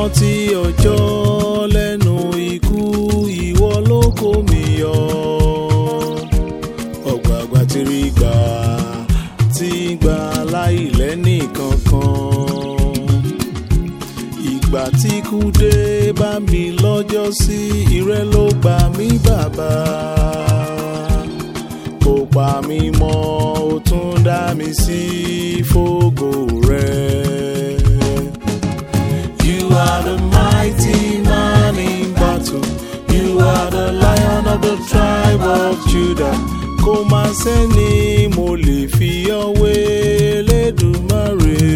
rántí ọjọ́ lẹ́nu ikú ìwọ ló kó mi yọ. ọ̀gbàgbà ti rí gbà tí gbà láì lẹ́nì kankan. ìgbà tí kú dé bá mi lọ́jọ́ sí ìrẹ́ ló gbà mí bàbá. kò pa mí mọ́ ó tún dá mi sí fògo rẹ̀. You are the mighty man in battle. You are the lion of the tribe of Judah. Kò máa sẹ́ni mo lè fi ọwé Elédùmarè.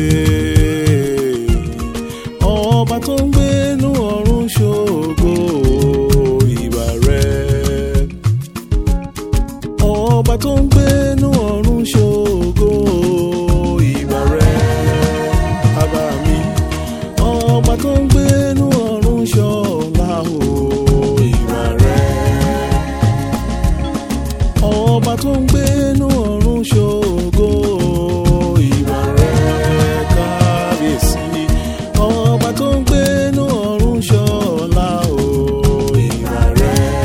Ọba tó ń gbénú ọ̀run ṣògo ìbà rẹ̀. Ọba tó ń gbénú ọ̀run ṣògo ìbà rẹ̀. Bàbá mi ọba tó ń gbénú ọ̀run ṣọlá o ìwà rẹ̀. ọba tó ń gbénú ọ̀run ṣògo ìwà rẹ̀ kábíyèsí. ọba tó ń gbénú ọ̀run ṣọlá o ìwà rẹ̀.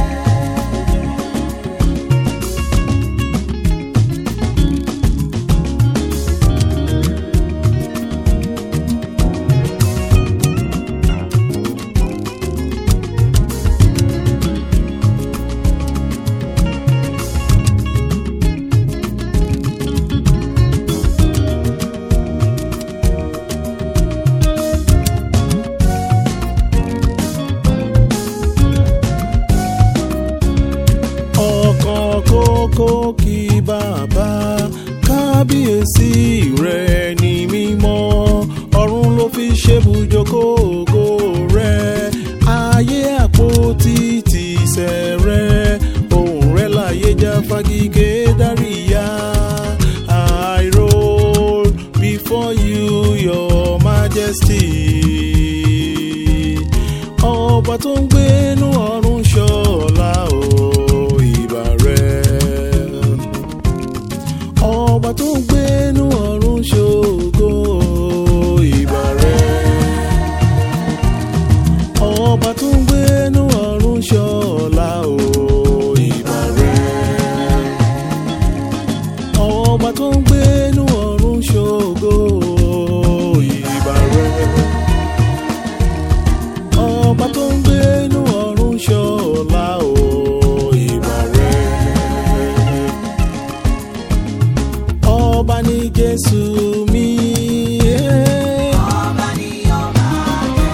ọkàn kókó kí bàbá kábíyèsí rẹ̀ ní mímọ́ ọ̀run ló fi ṣebùjókòó rẹ̀ ayé àpótí tìṣẹ̀ rẹ̀ ohùn rẹ̀ láyé já fagigé dáríyá I roll before you your majesty ọba tó ń gbénú ọ̀run ṣọlá o ìbà rẹ̀ ọba tó ń gbénú ọ̀run ṣògo ìbà rẹ̀ ọba tó ń gbénú ọ̀run ṣọlá o ìbà rẹ̀ ọba tó ń gbénú ọ̀run ṣògo ìbà rẹ̀ ọba tó ń gbénú ọ̀run ṣọlá o ìbà rẹ̀. ọba ní jésù mi. eh. Ọba ni ó máa jẹ́.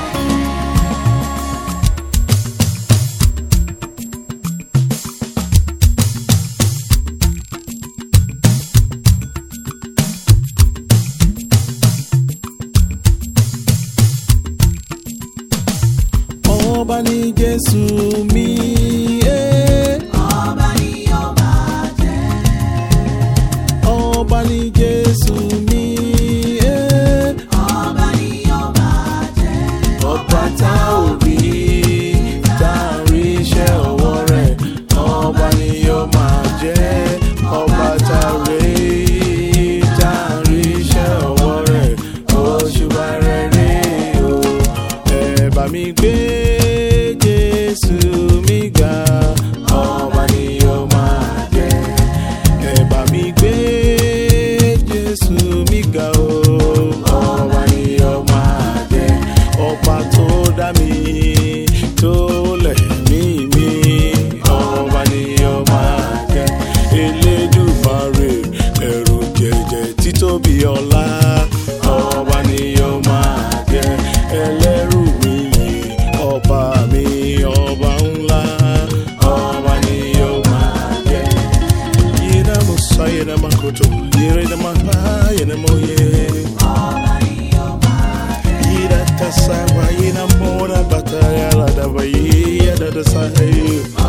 ọba ní jésù mi. eh. Ọba ni ó máa jẹ́. ọba ní jésù mi. eh. Ọba ni ó máa jẹ́. ọba tá ò rí tá a rí iṣẹ́ ọwọ́ rẹ̀ ọba ni yóò máa jẹ́ ọba tá a rí tá a rí iṣẹ́ ọwọ́ rẹ̀ òṣùbà rẹ̀ rí o ẹ bá mi gbé jésù mi ga ọba ni yóò máa jẹ́ ẹ bá mi gbé jésù mi ga o ọba ni yóò máa jẹ́ ọba tó dá mi tó lẹ̀ mí mi ọba ni yóò máa jẹ́ elédùmarè ẹ̀rù jẹ̀jẹ̀ títóbi ọlá ọba ni yóò máa jẹ́ ẹlẹ́rù mi yìí ọba mi ọba ńlá ọba ni yóò máa jẹ́ yìnyín mo sọ yìnyín mo koto yìnyín mo bá yìnyín mo yẹ. Ọba ni ó máa jẹ́. Yira ta sa wa yina mora bataya la da ba yi ya da da sa